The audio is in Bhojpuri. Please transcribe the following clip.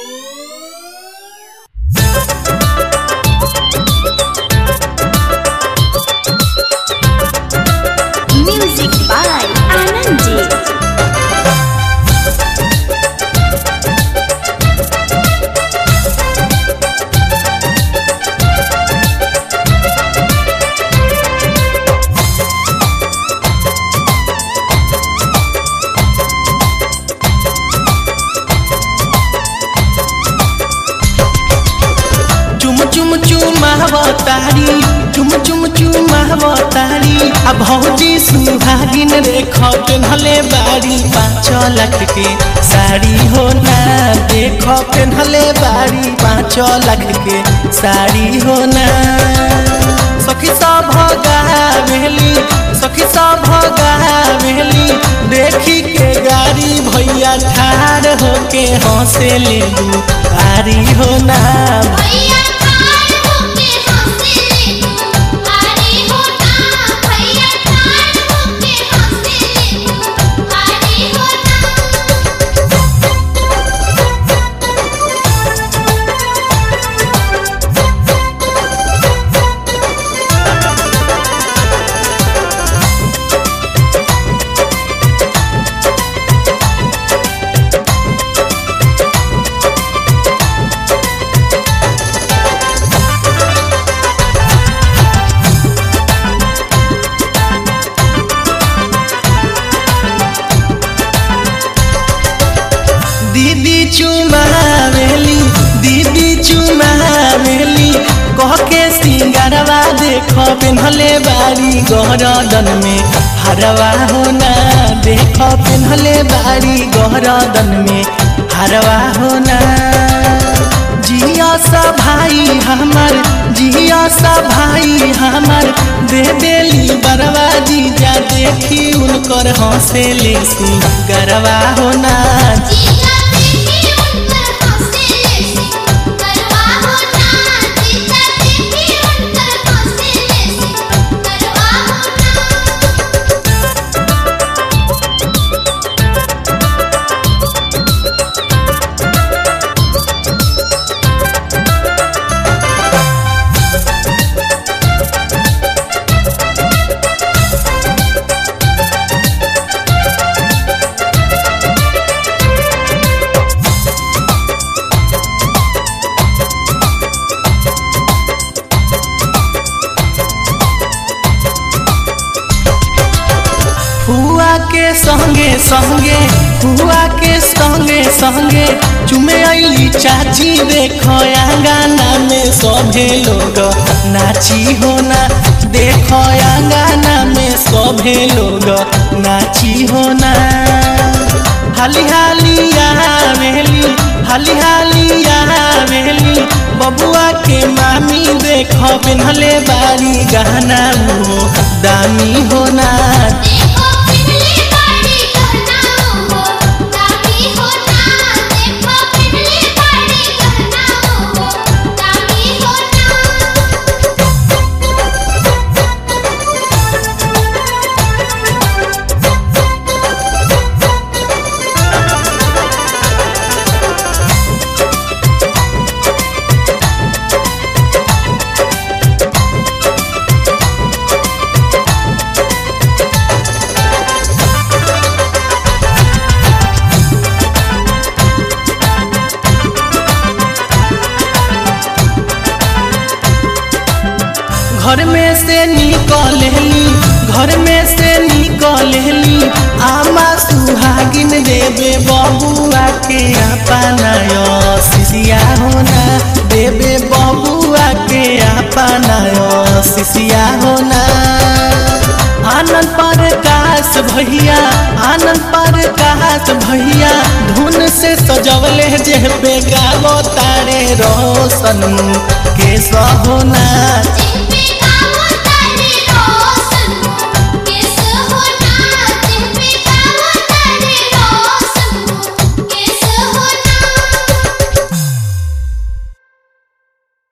Music by Anandi. चुम चुम चुमावतारी चुम चुम चुमावतारी आ भौजी सुहागिन रेख पेन्हले बारी पाँच लाख के साड़ी हो ना देख पेन्हले बारी पाँच लाख के साड़ी हो ना सखी सब गावेली सखी सब गावेली देखी के गाड़ी भैया ठाड़ होके हंसे ले आरी हो ना भैया ठाड़ होके हंसे ले तू आरी होना भैया ठाड़ होके हंसे ले तू आरी होना दीदी चुमावेली दीदी चुमावेली कह के सिंगारवा देख पेन्हले बारी गहरदन में हरवा होना देख पेन्हले बारी गहरदन में हरवा होना जिया सा भाई हमर जिया सा भाई हमर दे देली बरवा जीजा देखी उनकर हंसे ले गरवा होना जीजा देखी उनकर हंसे ले सी करवा होना जीजा देखी उनकर हंसे ले सी करवा होना हुआ के संगे संगे हुआ के संगे संगे चुमे अली चाची देखो आंगना में सभे लोग नाची होना देखो आंगना में सभे लोग नाची होना हाली हाली आवेली हाली हाली आवेली बबुआ के मामी देखो पेन्हले बारी गहना मुहो दामी होना देखो पिघली बाड़ी कहना हो दामी होना देखो पिघली बाड़ी कहना हो दामी होना घर में से निकलली घर में से निकलली आमा सुहागिन देवे बबुआ के अपनाय सिसिया होना देवे बबुआ के अपनाय सिसिया होना आनंद प्रकाश भैया आनंद प्रकाश भैया धुन से सजवले जे पे गावो तारे रोशन के सहोना जिंदा